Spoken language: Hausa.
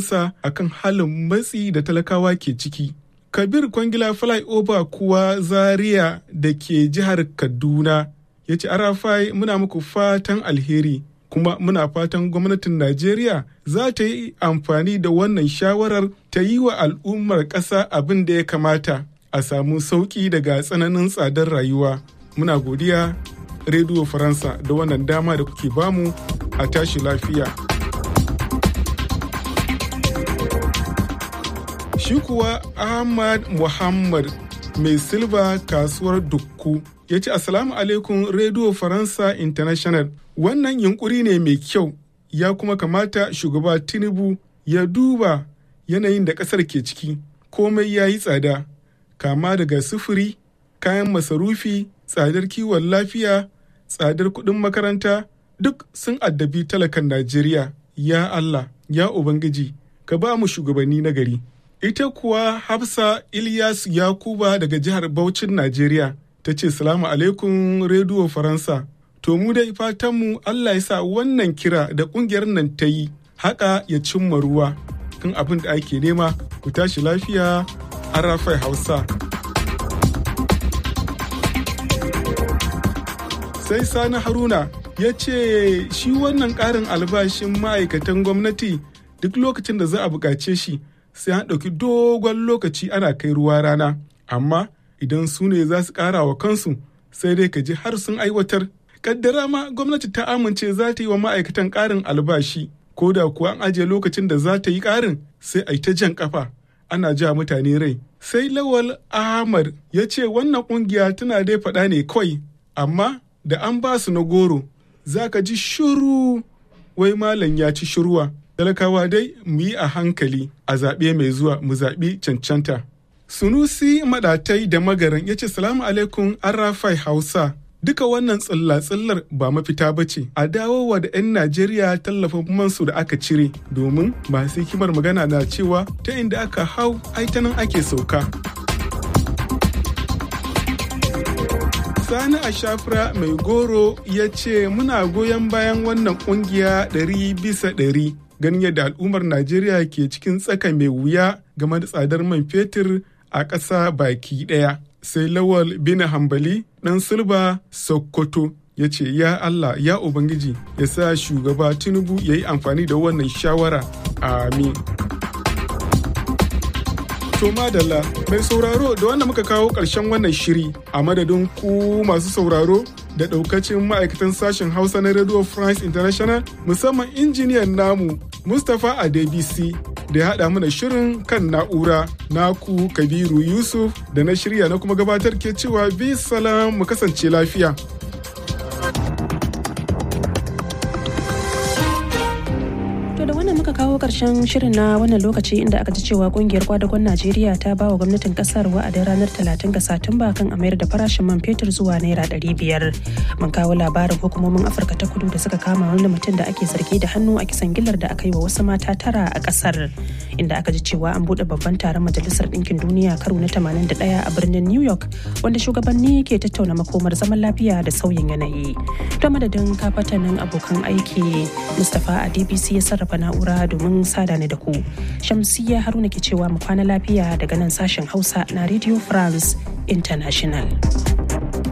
Faransa akan halin matsi da talakawa ke ciki. Kabir Kwangila Flyover kuwa Zaria da ke jihar Kaduna ya ce Arafai muna muku fatan alheri kuma muna fatan gwamnatin Najeriya za ta yi amfani da wannan shawarar ta yi wa al'ummar ƙasa abin da ya kamata a samu sauƙi daga tsananin tsadar rayuwa. Muna godiya Rediyo Faransa da wannan dama da kuke bamu a tashi lafiya. Shi kuwa Ahmad Muhammad mai silba kasuwar Dukku ya ce Assalamu alaikum Radio Faransa International. Wannan yunkuri ne mai kyau ya kuma kamata shugaba Tinubu ya duba yanayin da ƙasar ke ciki. Komai ya yi tsada, kama daga sufuri, kayan masarufi, tsadar kiwon lafiya, tsadar kuɗin makaranta, duk sun addabi talakan Najeriya. Ya Allah, ya Ubangiji, ka ba mu shugabanni na gari. Ita kuwa Hafsa Ilyas Yakuba daga jihar Bauchin Najeriya ta ce salamu alaikum rediyo Faransa. To mu dai fatanmu Allah ya sa wannan kira da kungiyar nan ta yi haka ya cimma ruwa kan abin da ake nema ku tashi lafiya Arafai Hausa. Sai Sani Haruna ya ce shi wannan ƙarin albashin ma'aikatan gwamnati duk lokacin da za a buƙace shi sai an ɗauki dogon lokaci ana kai ruwa rana amma idan su ne za su ƙara wa kansu sai dai ka ji har sun aiwatar kaddara ma gwamnati ta amince za ta yi wa ma'aikatan ƙarin albashi ko da kuwa an ajiye lokacin da za ta yi ƙarin sai a yi ta jan ƙafa ana ja mutane rai sai lawal ahmad ya ce wannan ƙungiya tana dai faɗa ne kawai amma da an ba su na goro za ka ji shuru wai malam ya ci shirwa talakawa dai mu yi a hankali a zaɓe mai zuwa mu zaɓi cancanta. Sunusi maɗatai da magaran ya ce salamu alaikum arrafai hausa duka wannan tsilla-tsillar ba mafita ba ce a dawowa da 'yan najeriya tallafin mansu da aka cire domin masu hikimar magana na cewa ta inda aka hau aitanan ake sauka Sani a shafra mai goro ya ce muna goyon bayan wannan kungiya ɗari bisa ɗari ganin yadda al'ummar Najeriya ke cikin tsaka mai wuya game da tsadar man fetur a ƙasa baki ɗaya. Sai Lawal bin Hambali ɗan Silba Sokoto ya ce ya Allah ya Ubangiji ya sa shugaba Tinubu ya yi amfani da wannan shawara. Amin. To madalla mai sauraro da wanda muka kawo ƙarshen wannan shiri a madadin ku masu sauraro da ɗaukacin ma'aikatan sashen Hausa na Radio France International musamman injiniyan namu Mustapha Adebisi da ya haɗa mana shirin kan na'ura naku Kabiru Yusuf da na shirya na kuma gabatar ke cewa bi salam mu kasance lafiya. muka kawo karshen shirin na wannan lokaci inda aka ji cewa kungiyar kwadagon najeriya ta ba wa gwamnatin kasar wa'adin ranar 30 ga satumba kan a mayar da farashin man fetur zuwa naira 500 mun kawo labarin hukumomin afirka ta kudu da suka kama wani mutum da ake zargi da hannu a kisan gillar da aka yi wa wasu mata tara a kasar inda aka ji cewa an bude babban taron majalisar ɗinkin duniya karo na 81 a birnin new york wanda shugabanni ke tattauna makomar zaman lafiya da sauyin yanayi to madadin kafatanin abokan aiki mustapha a dbc ya sarrafa na'ura domin sada ni da ku shamsiya haruna ke cewa mu kwana lafiya daga nan sashen hausa na radio france international